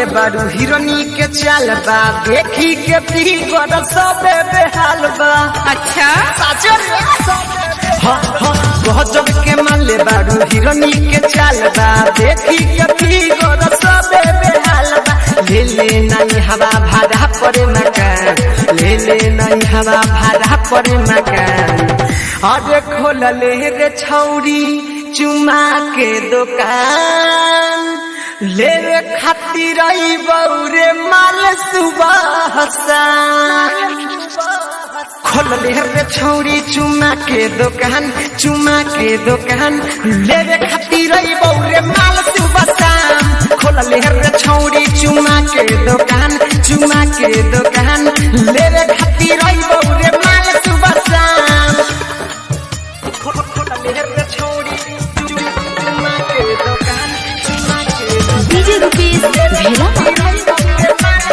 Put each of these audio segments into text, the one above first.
बारू हिरोनी के चाल बा देखी के पीगर सबे बेहाल बा अच्छा साचो हाँ हाँ गजब के माले बारू हिरोनी के चाल बा देखी के पीगर सबे बेहाल बा ले ले नहीं हवा भाड़ा पड़े मकान ले ले नहीं हवा भाड़ा पड़े मकान अरे खोल ले रे छौरी चुमा के दुकान ले रे खातिर आई बौरे माल सुबह खोल ले रे छौरी चुमा के दुकान चुमा के दुकान ले रे खातिर आई बौरे माल सुबह शाम खोल ले रे छौरी चुमा के दुकान चुमा के दुकान ले रे खातिर आई बौरे माल सुबह शाम खोल खोल ले रे छौरी चुमा के दुकान चुमा के दुकान डीजे रुपीस भेला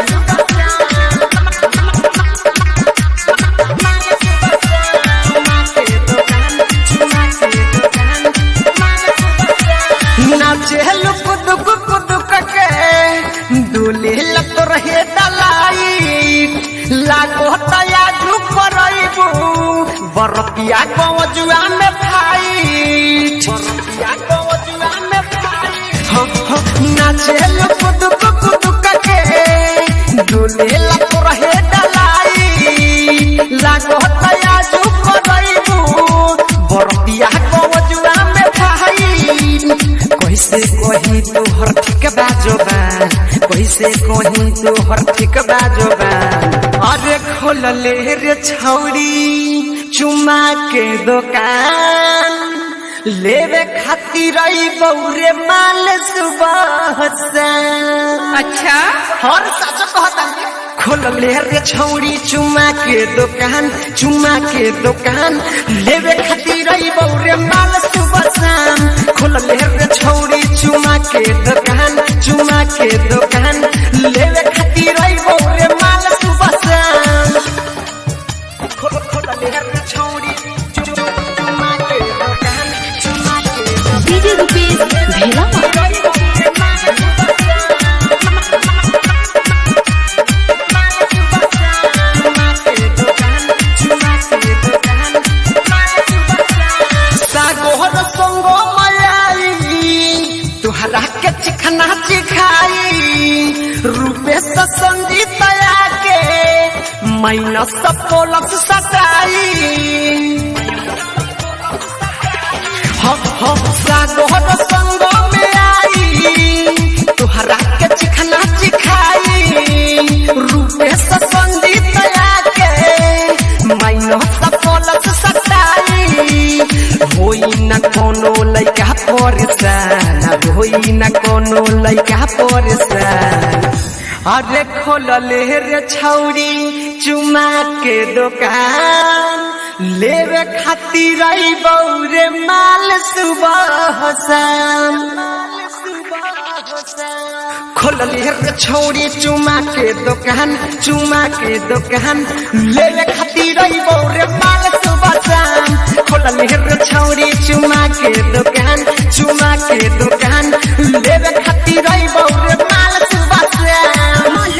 नाचे लुक दुक कुदुक के दुली लत रहे दलाई लागो तया झुक रईबू बरतिया कवजुआ में भाई बरतिया कवजुआ में भाई हो हो नाचे लुक दुक कुदुक के दुली लत रहे दलाई लागो तया झुक रईबू बरतिया कवजुआ में भाई कैसे कही तोहर ठीक बाजोबा कैसे कही तोहर ठीक बाजोबा अरे खोल ले रे छौरी चुमा के दुकान लेवे खातिर आई बौरे माल सुबह से अच्छा हर सच कहता खोल ले रे छौरी चुमा के दुकान चुमा के दुकान लेवे खातिर आई बौरे माल सुबह शाम खोल ले रे छौरी चुमा के दुकान चुमा के दुकान लेवे खातिर आई बौरे माल सुबह शाम खोल खोल ले रे छौरी चु- चु- चुमा के दुकान चुमा के दुकान डीजे रुपीस भेला सागोहर संग मयाई तुहरा के चिखना चिखाई रूपे से संगीत के माइनस पोलस सटाई हम हम सागोहर संग में आई तुहरा के चिखना चिखाई रूपे से संगीत के माइनस पोलस सटाई होई न कोनो लइका परेशान होई न कोनो लइका परेशान अरे खोल ले रे छौरी चुमा के दुकान लेवे खातिर आई बौरे माल सुबह शाम खोल ले रे छौरी चुमा के दुकान चुमा के दुकान लेवे खातिर आई बौरे माल सुबह शाम खोल ले रे छौरी चुमा के दुकान चुमा के दुकान लेवे खातिर आई